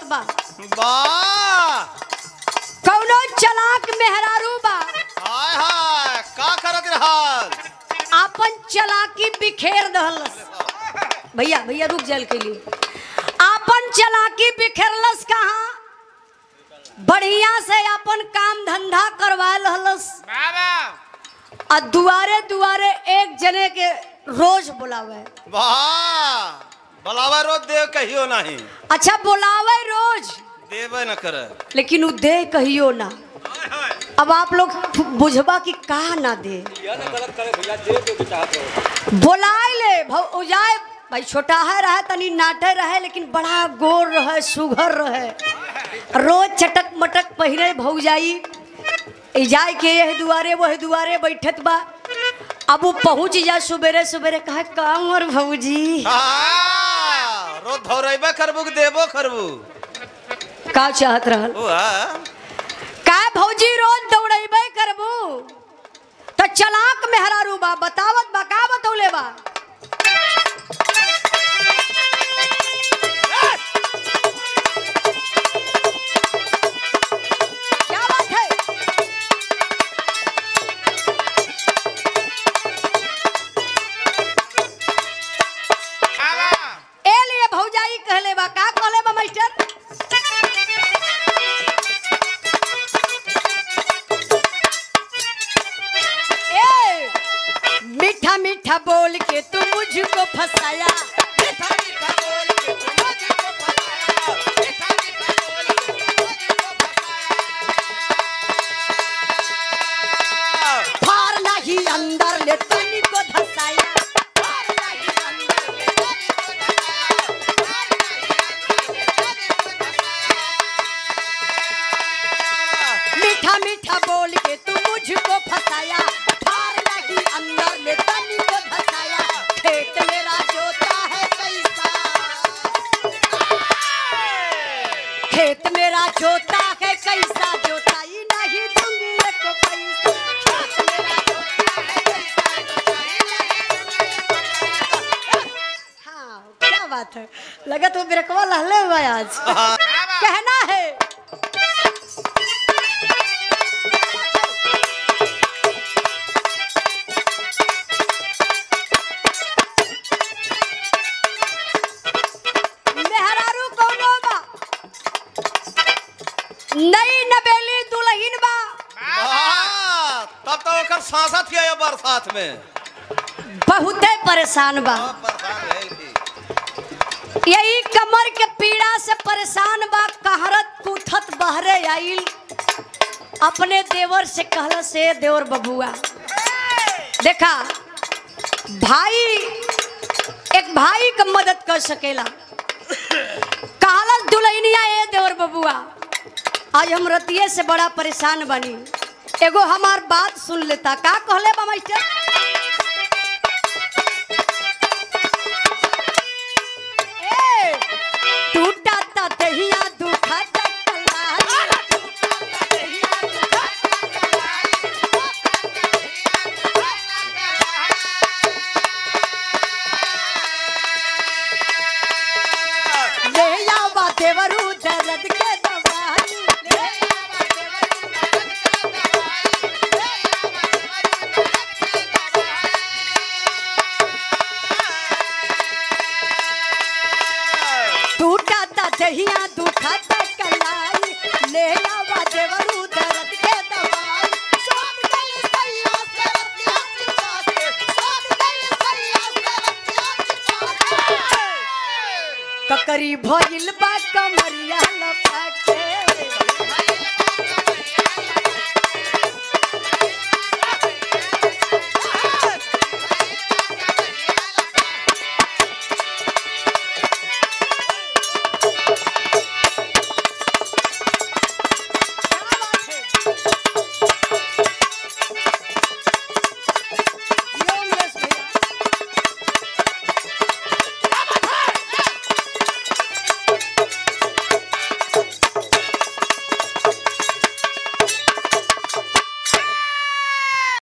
बा वाह कौनो चलाक मेहरारू बा हाय हाय का करत रहल आपन चलाकी बिखेर दहलस भैया भैया रुक जल के लिए आपन चलाकी बिखेरलस कहाँ बढ़िया से अपन काम धंधा करवा लहलस आ दुआरे दुआरे एक जने के रोज बुलावे वाह बलावा रोज देव कहियो नहीं अच्छा बुलावे रोज देवे न करे लेकिन उ दे कहियो ना अब आप लोग बुझबा कि का ना दे बोलाए ले भौ जाए भाई छोटा है रहे तनी नाटे रहे लेकिन बड़ा गोर रहे सुघर रहे रोज चटक मटक पहिरे भौ जाई ई जाए के यह दुआरे वह दुआरे बैठत बा अब वो पहुंच जा सुबेरे सुबेरे कहा काम और भौजी हाँ, रोज धौरेबे करबू कि देबो करबू का चाहत रहल ओ हाँ। का भौजी रोज दौड़ेबे करबू तो चलाक मेहरारू बा बतावत बा का बतौले बा क्या बात है ए लिए भौजाई कहले बा का कहले बा मास्टर ए मीठा मीठा बोल के तू मुझको फसाया मीठा मीठा बोल के तू मुझको फसाया मीठा मीठा बोल के तू मुझको फसाया फार नहीं अंदर ले तनी को धसाया फार नहीं अंदर ले तनी को धसाया फार नहीं अंदर ले तनी को धसाया मीठा मीठा बोल के तू मुझको फसाया फार लगी अंदर में तनी को धसाया खेत मेरा जोता है कैसा खेत मेरा जोता है कैसा जोताई नहीं दूंगी एक पैसा खेत मेरा जोता है कैसा जोताई नहीं दूंगी एक पैसा। हाँ क्या बात है लगा तो मेरे को लहले हुआ है आज कहना है मेहरारू कौनो बा नई नबेली दुल्हन बा वाह, तब तो ओकर सांसत के आयो बरसात में बहुते परेशान बा हाँ, परेशान भइल थी। यही कमर के पीड़ा से परेशान बा कहरत कूथत बहरे आइल अपने देवर से कहला से देवर बबुआ देखा भाई एक भाई का मदद कर सकेला कहला दुल्हनिया ए देवर बबुआ आज हम रतिये से बड़ा परेशान बनी एगो हमार बात सुन लेता का कहले बा मास्टर ए, टूटा ता दहिया दुखा ता कलाई। ले आवा देवरू दर्द के दवाई ले आवा देवरू दर्द के दवाई ले आवा देवरू दर्द के दवाई टूटा ता दहिया दुखा ता कलाई ले आवा देवरू दर्द के दवाई सोच गल सैया से रतिया चिपाते सोच गल सैया से रतिया चिपाते ककरी भइल बा कमरिया